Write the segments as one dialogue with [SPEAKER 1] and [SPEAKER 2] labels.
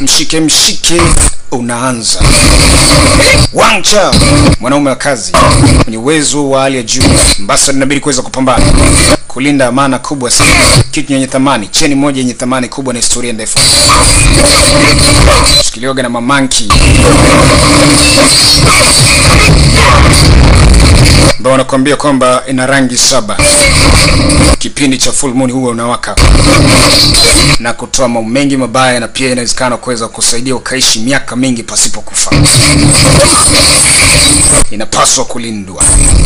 [SPEAKER 1] mshike mshike unaanza. Wang Chao, mwanaume wa kazi mwenye uwezo wa hali ya juu, ambassador inabidi kuweza kupambana kulinda amana kubwa sana, kitu yenye thamani, cheni moja yenye thamani kubwa na historia ndefu, shikiliwaga na mamanki ambao wanakuambia kwamba ina rangi saba. Kipindi cha full moon huwa unawaka na kutoa mambo mengi mabaya, na pia inawezekana kuweza kusaidia ukaishi miaka mingi pasipo kufa. Inapaswa kulindwa.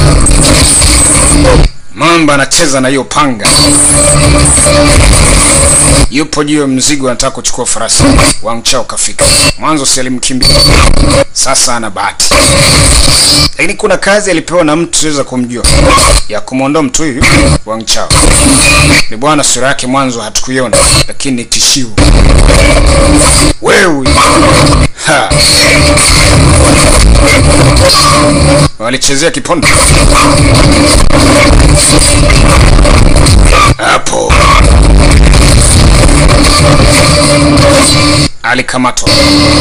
[SPEAKER 1] Mamba anacheza na hiyo panga, yupo juu ya mzigo, anataka kuchukua farasi. Wang Chao kafika mwanzo, si alimkimbia, sasa ana bahati lakini kuna kazi alipewa na mtu siweza kumjua ya kumwondoa mtu huyu Wang Chao. Ni bwana, sura yake mwanzo hatukuiona, lakini ni tishio. Wewe ha, walichezea kipondo hapo, alikamatwa.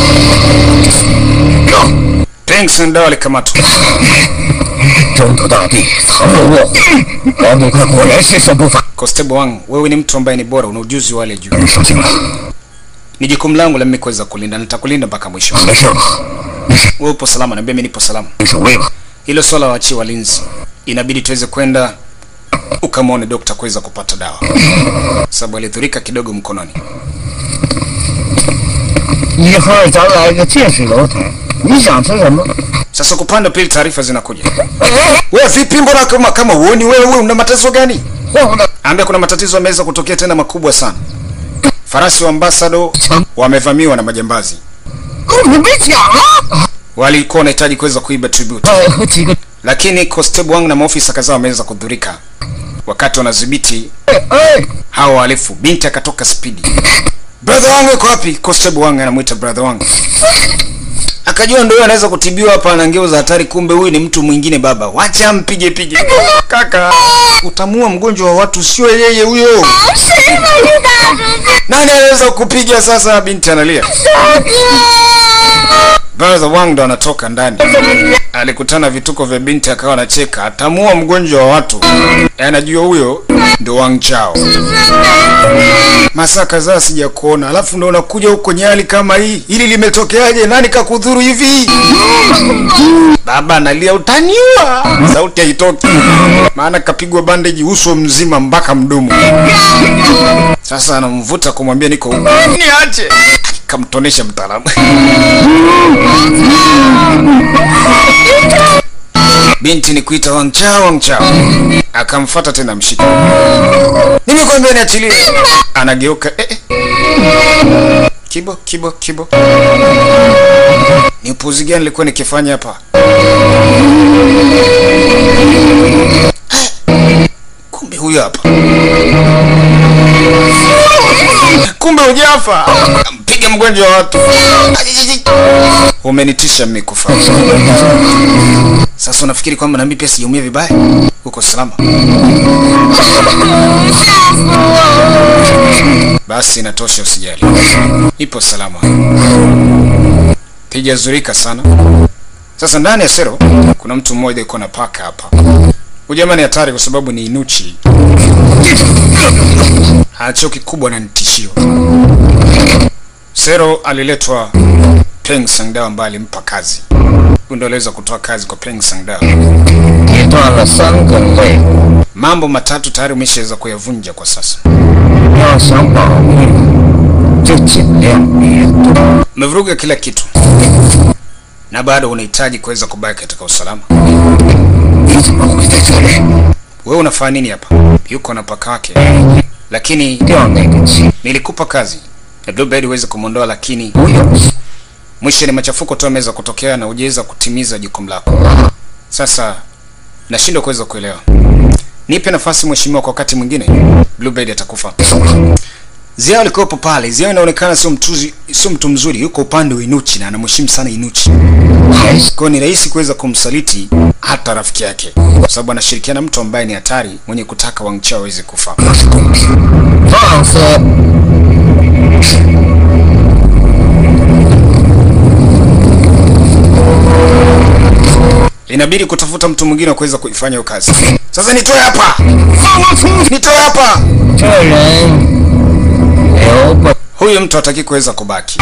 [SPEAKER 1] Peng Sendao alikamatwa.
[SPEAKER 2] 中土大帝藏有卧，王捕快果然是身不凡。
[SPEAKER 1] Constable Wang, wewe ni mtu ambaye ni bora, una ujuzi wa hali ya juu.
[SPEAKER 2] 你收心了，
[SPEAKER 1] Ni jukumu langu la mimi kuweza kulinda, nitakulinda mpaka mwisho.
[SPEAKER 2] 没事吧？
[SPEAKER 1] Wewe upo salama, niambia mimi nipo salama.
[SPEAKER 2] 你守卫吧。
[SPEAKER 1] Hilo swala waachie walinzi, inabidi tuweze kwenda ukamwone dokta kuweza kupata dawa, sababu alidhurika kidogo mkononi.
[SPEAKER 2] 一会儿咱来个见识楼台，你想吃什么？
[SPEAKER 1] Sasa kwa upande wa pili taarifa zinakuja. Wewe vipi, mbona kama kama huoni wewe, wewe una matatizo gani?
[SPEAKER 2] 晃晃的
[SPEAKER 1] Ambia kuna matatizo yameweza kutokea tena makubwa sana. Farasi wa ambasado wamevamiwa na majambazi,
[SPEAKER 2] 你没讲啊！
[SPEAKER 1] walikuwa wanahitaji kuweza kuiba tribute,
[SPEAKER 2] 哎，和几个
[SPEAKER 1] lakini Constable Wang na maofisa kadhaa wameweza kudhurika wakati wanadhibiti
[SPEAKER 2] 哎哎，
[SPEAKER 1] hawa wahalifu. Binti akatoka spidi. Brother wangu yuko wapi? Constable Wang anamuita brother wangu. Akajua ndio anaweza kutibiwa hapa na ngeo za hatari, kumbe huyu ni mtu mwingine. Baba, wacha mpige pige. Kaka, utamua mgonjwa wa watu, sio yeye huyo.
[SPEAKER 3] 谁把你打出去？
[SPEAKER 1] Nani anaweza kupiga sasa? Binti analia.
[SPEAKER 3] 大哥！
[SPEAKER 1] Brother Wang ndo anatoka ndani, alikutana vituko vya binti, akawa anacheka, atamua mgonjwa wa watu. Anajua huyo ndo Wang Chao. Masaa kadhaa sijakuona, alafu ndo unakuja huko nyali kama hii. Hili limetokeaje? Nani kakudhuru hivi? Baba analia, utaniua. Sauti haitoki, maana kapigwa bandeji uso mzima mpaka mdomo. Sasa anamvuta kumwambia niko huko, niache. Kamtonesha mtaalamu. Binti ni kuita Wang Chao, Wang Chao. Akamfuata tena mshike. Nimekwambia niachilie. Anageuka eh, eh. Kibo, kibo, kibo. Ni upuzi gani nilikuwa nikifanya hapa? Eh, Kumbe huyo hapa. Kumbe hujafa. Mpiga mgonjwa wa watu. Umenitisha mimi kufa. Sasa unafikiri kwamba na mimi pia sijaumia vibaya? Uko salama? Basi inatosha, usijali, ipo salama. Pijazurika sana. Sasa ndani ya sero kuna mtu mmoja yuko na paka hapa. Huyu jamaa ni hatari kwa sababu ni inuchi, hacho kikubwa na nitishio. Sero aliletwa Peng Sangdao ambaye alimpa kazi. Huyu ndio aliweza kutoa kazi kwa Peng Sangdao.
[SPEAKER 2] 你断了三根肋，
[SPEAKER 1] Mambo matatu tayari umeshaweza kuyavunja kwa sasa.
[SPEAKER 2] 要想保命，就尽量别动。
[SPEAKER 1] Umevuruga kila kitu na bado unahitaji kuweza kubaki katika usalama.
[SPEAKER 2] 你怎么会在这里？
[SPEAKER 1] Wewe unafanya nini hapa? Yuko na paka wake, lakini
[SPEAKER 2] 掉那个气，
[SPEAKER 1] nilikupa kazi na Bluebird uweze kumwondoa, lakini
[SPEAKER 2] 不用心。
[SPEAKER 1] mwisho ni machafuko tu yameweza kutokea na hujaweza kutimiza jukumu lako. Sasa nashindwa kuweza kuelewa. Nipe nafasi mheshimiwa, kwa wakati mwingine Bluebird atakufa. Ziao alikuwepo pale. Ziao inaonekana sio mtuzi, sio mtu mzuri, yuko upande wa Inuchi na anamheshimu sana Inuchi.
[SPEAKER 2] 还是
[SPEAKER 1] Kwa hiyo ni rahisi kuweza kumsaliti hata rafiki yake, kwa sababu anashirikiana na mtu ambaye ni hatari, mwenye kutaka Wang Chao aweze kufa.
[SPEAKER 2] 不是公平。放肆！
[SPEAKER 1] inabidi kutafuta mtu mwingine wa kuweza kuifanya hiyo kazi. Sasa nitoe hapa, nitoe hapa.
[SPEAKER 2] 这人留不
[SPEAKER 1] Huyu mtu hataki kuweza kubaki.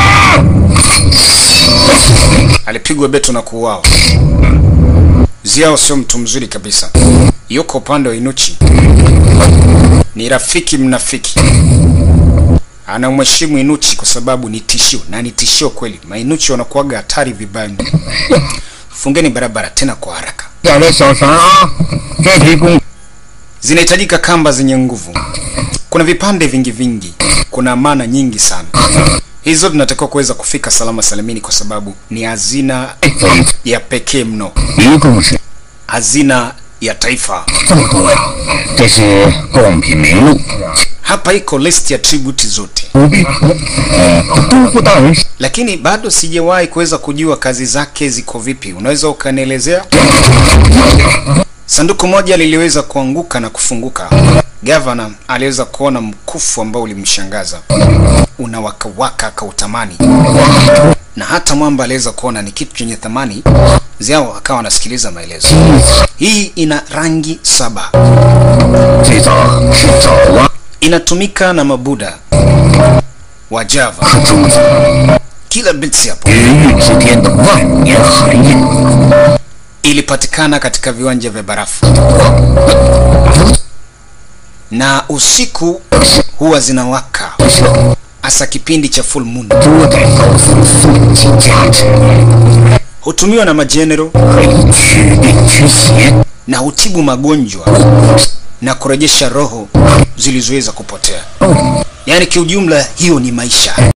[SPEAKER 1] Alipigwa beto na kuuawa. Ziao sio mtu mzuri kabisa, yuko upande wa Inuchi, ni rafiki mnafiki. Anamheshimu Inuchi kwa sababu ni tishio, na ni tishio kweli. Mainuchi wanakuwaga hatari vibaya mno. Fungeni barabara tena kwa haraka,
[SPEAKER 2] 点的小绳啊！这批工
[SPEAKER 1] zinahitajika kamba zenye nguvu. Kuna vipande vingi vingi, kuna amana nyingi sana. Hizo tunatakiwa kuweza kufika salama salimini, kwa sababu ni hazina
[SPEAKER 2] 分
[SPEAKER 1] ya pekee mno,
[SPEAKER 2] 一共是
[SPEAKER 1] hazina ya taifa.
[SPEAKER 2] 这么多呀！这是贡品名录，
[SPEAKER 1] Hapa iko list ya tribute zote,
[SPEAKER 2] 不必呃，都护大人
[SPEAKER 1] lakini bado sijawahi kuweza kujua kazi zake ziko vipi. Unaweza ukanielezea? Sanduku moja liliweza kuanguka na kufunguka. Gavana aliweza kuona mkufu ambao ulimshangaza, unawakawaka akautamani, na hata mwamba aliweza kuona ni kitu chenye thamani. Ziao akawa anasikiliza maelezo. Hii ina rangi saba,
[SPEAKER 2] 最早是爪哇
[SPEAKER 1] inatumika na mabuda wa Java.
[SPEAKER 2] 是珠子，
[SPEAKER 1] Kila bits hapo
[SPEAKER 2] 鱼域之巅的万年寒夜，
[SPEAKER 1] ilipatikana katika viwanja vya barafu na usiku huwa zinawaka,
[SPEAKER 2] 这
[SPEAKER 1] hasa kipindi cha full moon.
[SPEAKER 2] 多代高僧诵经加持，
[SPEAKER 1] Hutumiwa na majenero
[SPEAKER 2] 可以驱病驱邪。
[SPEAKER 1] na hutibu magonjwa na kurejesha roho zilizoweza kupotea. Yaani kiujumla, hiyo ni maisha.